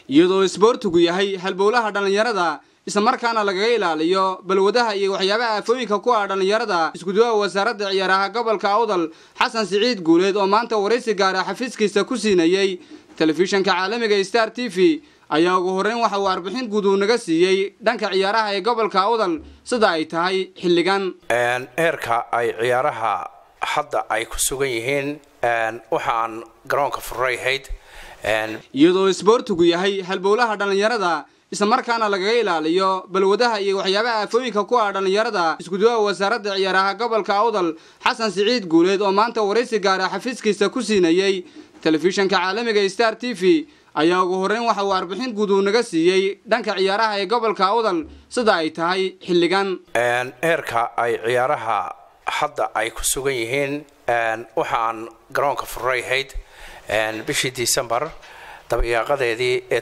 iyadoo isboortigu yahay halbowlaha dhallinyarada islamarkaana lagaga ilaaliyo balwadaha iyo waxyaabaha aafooyinka ku ah dhallinyarada iskuduwaha wasaaradda ciyaaraha gobolka awdal xasan siciid guuleed oo maanta waraysi gaara xafiiskiisa ku siinayey telefishanka caalamiga star t v ayaa ugu horreyn waxa uu warbixin guud uu naga siiyey dhanka ciyaaraha ee gobolka awdal sida ay tahay xilligan heerka ay ciyaaraha hadda ay ku sugan yihiin waxa aan garoonka furayhayd iyadoo isboortigu yahay halbowlaha dhallinyarada islamarkaana lagaga ilaaliyo balwadaha iyo waxyaabaha aafooyinka ku ah dhallinyarada iskuduwaha wasaaradda ciyaaraha gobolka awdal xasan siciid guuleed oo maanta waraysi gaara xafiiskiisa ku siinayey telefishanka caalamiga star t v ayaa ugu horreyn waxa uu warbixin guud uu naga siiyey dhanka ciyaaraha ee gobolka awdal sida ay tahay xilligan heerka ay ciyaaraha hadda ay ku sugan yihiin waxa aan garoonka furayhayd bishii december dabayaaqadeedii ee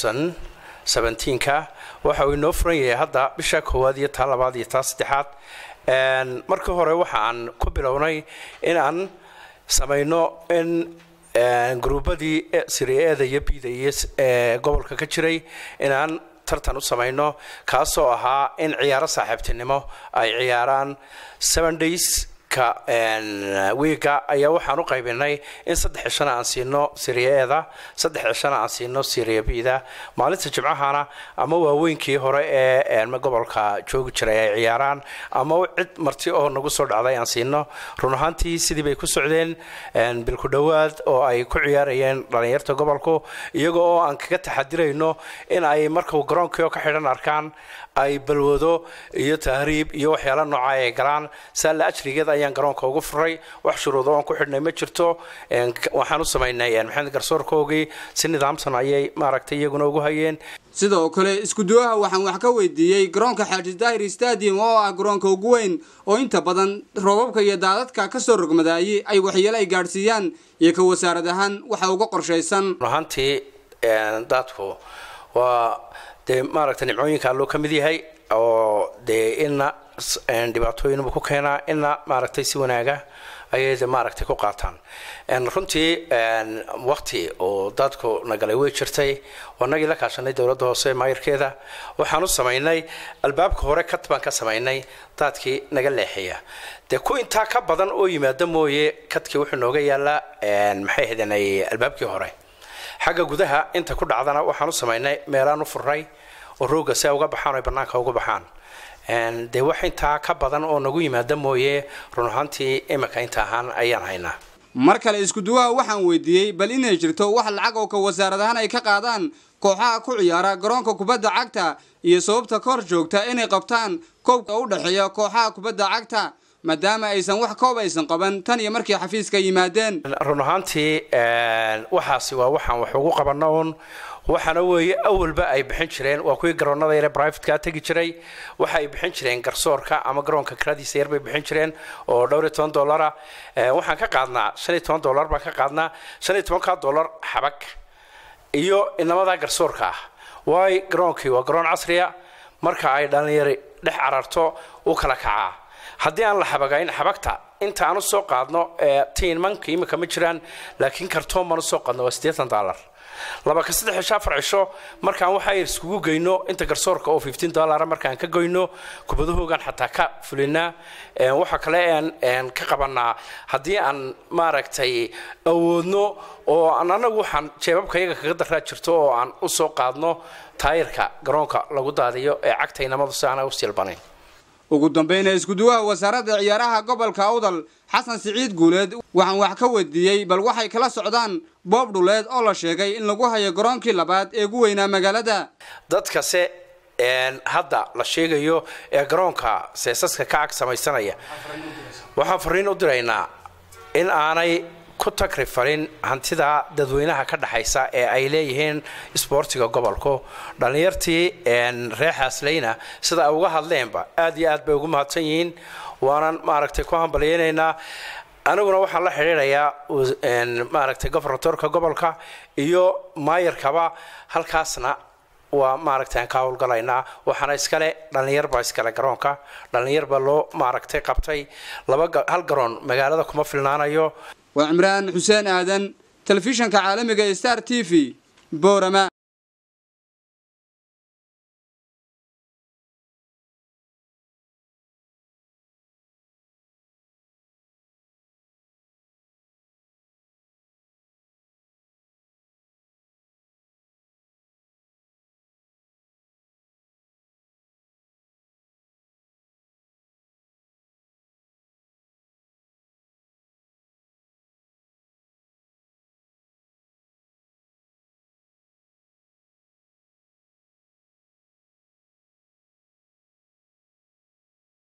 ka waxa uu inoo furan yahay hadda bisha koowaad iyo taa labaad iyo taa saddexaad markii hore waxa aan ku bilownay in aan samayno in gruubadii siriada iyo bida iyo ee gobolka ka jiray inaan tartan u samayno kaasoo ahaa in ciyaaro saaxiibtinimo ay ciyaaraan seven days ka wiiga ayaa waxaan u qaybinay in saddex cishana aan siino siriyaeda saddex cishana aan siino siriya bida maalinta jimcahana ama waaweynkii hore ee gobolka joogi jiray ay ciyaaraan ama cid marti oo nagu soo dhacday aan siino run ahaantii sidii bay ku socdeen bilku dhowaad oo ay ku ciyaarayeen dhallinyarta gobolku iyaga oo aan kaga taxadirayno in ay markuu garoonkii oo ka xidhan arkaan ay balwado iyo tahriib iyo waxyaala nooca ay galaan saalla ajrigeed ayaan garoonka ugu furay wax shuruudo oon ku xidhnay ma jirto waxaan u samaynay maxamed garsoorkoogii si nidaamsan ayay maaragtay iyaguna ugu hayeen sidoo kale iskuduwaha waxaan wax ka weydiiyey garoonka xaaji daahir stadium oo ah garoonka ugu weyn oo inta badan roobabka iyo daadadka kasoo rogmadaayay ay waxyeelo ay gaadhsiiyaan iyo ka wasaarad ahaan waxa uga qorshaysan ahaantii daadku waa dee maaragtay nimcooyinka alloo ka mid yahay oo dee ina dhibaatooyinbu ku keenaa ina maaragtay si wanaaga ayay maaragtay ku qaataan runtii waqti oo dadku nagalay way jirtay wanagii la kaashanay dowladda hoose maayirkeeda waxaan u samaynay albaabka hore kad baan ka samaynay daadkii naga leexiya dee ku intaa ka badan oo yimaada mooye kadkii wuxuu nooga yaalaa maxay ahaydeen albaabkii hore xagga gudaha inta ku dhacdana waxaan u samaynay meelaan u furnay oo rooga si ay uga baxaan o banaanka uga baxaan dee wax intaa ka badan oo nagu yimaada mooye run ahaantii imika inta ahaan ayaan haynaa mar kale iskuduwaha waxaan weydiiyey bal inay jirto wax lacag oo ka wasaarad ahaan ay ka qaadaan kooxaha ku ciyaara garoonka kubadda cagta iyo sababta ka hor joogta inay qabtaan koobka u dhexeeya kooxaha kubadda cagta maadaama aysan wax koob aysan qaban tan iyo markii xafiiska yimaadeen run ahaantii waxaasi waa waxaan wax ugu qabana uun waxaana weeye awalba ay bixin jireen waa kuwii garoonada yare brivatka tegi jiray waxa ay bixin jireen garsoorka ama garoonka kiradiisa yar bay bixin jireen oo dhowr iyo toban dollara waxaan ka qaadnaa shan iyo toban dollar baan ka qaadnaa shan iyo tobanka dollar xabag iyo inamada garsoorka ah waayo garoonkii waa garoon casriya marka ay dhallinyari dhex cararto u kala kacaa haddii aan la xabagayn xabagta inta aan usoo qaadno tiinmanka imika ma jiraan laakiin kartoon baan usoo qaadno waa siddeetan dollar laba ka saddex cisho afar cisho markaan waxa yar iskugu geyno inta garsoorka oo fifteen dollara markaan ka goyno kubadahoogan xataa ka fulinaa waxa kale aan ka qabanaa haddii aan maaragtay awoodno oo aan anagu waxaan jeebabka iyaga kaga daraa jirto oo aan usoo qaadno taayirka garoonka lagu daadiyo ee cagta inamadu si aana u silbanayn ugu dambeyna iskuduwaha wasaaradda ciyaaraha gobolka awdal xasan siciid guuleed waxaan wax ka weydiiyey bal waxay kala socdaan boob dhuleed oo la sheegay in lagu hayo garoonkii labaad ee ugu weynaa magaalada dadkase hadda la sheegayo ee garoonka seesaska ka ag samaysanaya waxaan fariin u diraynaa in aanay ku tagrifalin hantida dadweynaha ka dhexaysa ee ay leeyihiin isboortiga gobolku dhallinyartii reer xaasleyna sida ay uga hadleenba aad iyo aad bay ugu mahadsan yihiin waanan maaragtay ku hambalyeynaynaa aniguna waxaan la xidhiidhayaa maaragtay governatorka gobolka iyo maayarkaba halkaasna waa maaragtay aan ka howlgalaynaa waxaana iskale dhallinyar baa iskale garoonka dhallinyar baa loo maaragtay qabtay laba hal garoon magaalada kuma filnaanayo waa cimraan xuseen aadan telefishanka caalamiga ee star t v boorama